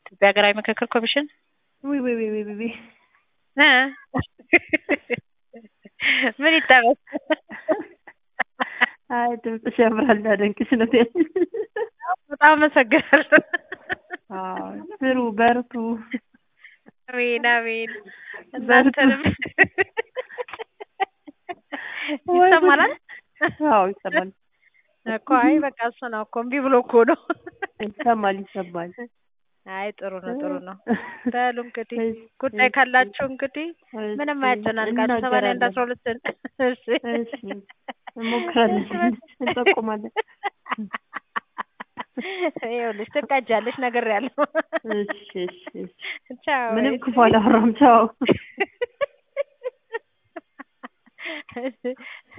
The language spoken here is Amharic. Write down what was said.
ኢትዮጵያ ሀገራዊ ምክክር ኮሚሽን ውይ ውይ ውይ ውይ ውይ እ ምን ይጠበስ? አይ ድምፅሽ ያምራል ላደንቅሽ ነው። በጣም አመሰግናለሁ። አዎ ስሩ፣ በርቱ። አሜን አሜን። በርቱ። እናንተንም ይሰማል አይደል? አዎ ይሰማል፣ እኮ አይ በቃ እሱ ነው እኮ እምቢ ብሎ እኮ ነው። ይሰማል፣ ይሰማል። አይ ጥሩ ነው ጥሩ ነው። በሉ እንግዲህ እሺ፣ ጉዳይ እሺ፣ ካላችሁ እንግዲህ ምንም እሺ፣ አያጨናንቃችሁ። ሰማንያ አንድ እናገራለን። አስራ ሁለትን እሺ እሺ፣ እንሞክራለን፣ እንጠቁማለን። ይኸውልሽ ትቀጃለሽ፣ ነግሬያለሁ። እሺ፣ እሺ፣ እሺ። ቻው። ምንም ክፉ አላወራም። ቻው።